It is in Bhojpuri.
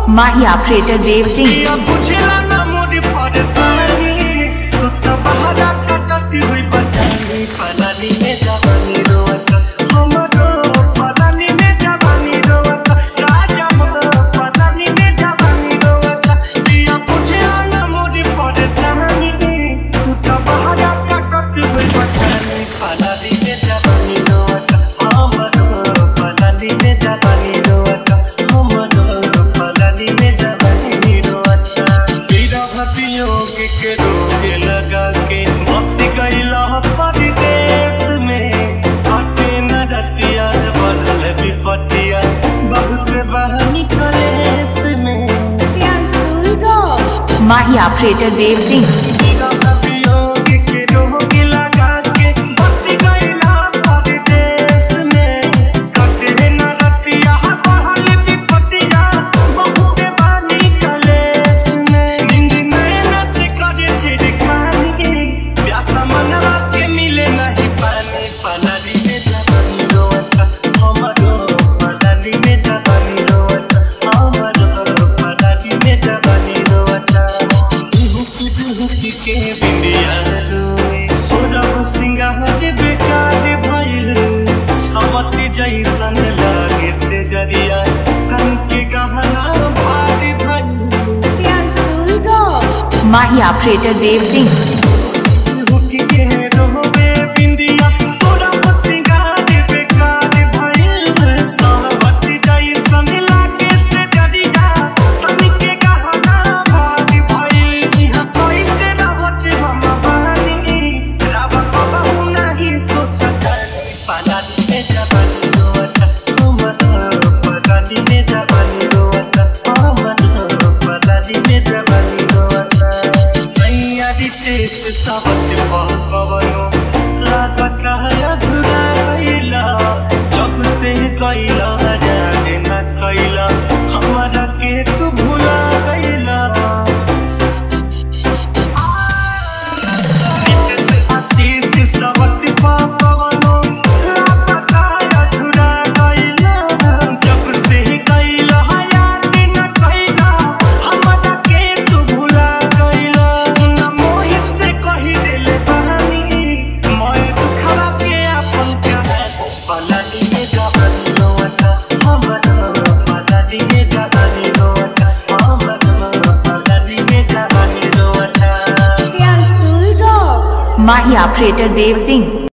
माही ऑपरेटर देव सिंह दिया बुझला ना मोरी परेशानी तू तो बहरा कटती हुई बचानी पलानी में जवानी रोवता हमरो पलानी में जवानी रोवता राजा मोर पलानी में जवानी रोवता दिया बुझला ना मोरी परेशानी तू तो बहरा कटती हुई बचानी पलानी में जवानी रोवता हमरो पलानी में जवानी रोवता हमरो पलानी में जवानी रोवता तेरा वियोग के रोग लगा के बस गईला परदेश में हटे न रतिया बढ़ल विपतिया बहुत बहनी कलेस में माही ऑपरेटर देव सिंह तेरा वियोग के रोग लगा के बस गईला परदेश में हटे न रतिया बढ़ल विपतिया बहुत बहनी कलेस में नींद नैना से करे छिड़खानी प्यासा मनवा के मिले नहीं पानी पलानी में जवानी रोवता हमरो पलानी में जवानी रोवता हमरो पलानी में जवानी रोवता हुकी हुकी के बिंदिया रोए सोरब सिंगार बेकार भइल समति जैसन लागे से जरिया तन के गहना भारी भइल माही ऑपरेटर देव सिंह हुकी के रोवे बिंदिया सोरब सिंगार बेकार भइल समति जैसन लागे से जरिया तन के गहना भारी भइल इहाँ कैसे रहत हम बानी रब कबहू नहीं सोचत पलानी में जवानी रोवता हमर पलानी में जवानी रोवता हमर पलानी में जवानी रोवता सैया रितेश सबत पवनो लागत कहया झुरा गईला जब से गईला याद न कैला हमरा के तू भुला गईला आशीष सबत पवनो लागत कहया झुरा गईला जब से गईला याद न कैला हमरा के तू भुला गईला न मोहित से कही देले बहानी मैं दुखवा के अपन कहानी पलानी में जवानी रोवता हमर पलानी में जवानी रोवता हमर पलानी में जवानी रोवता माही ऑपरेटर देव सिंह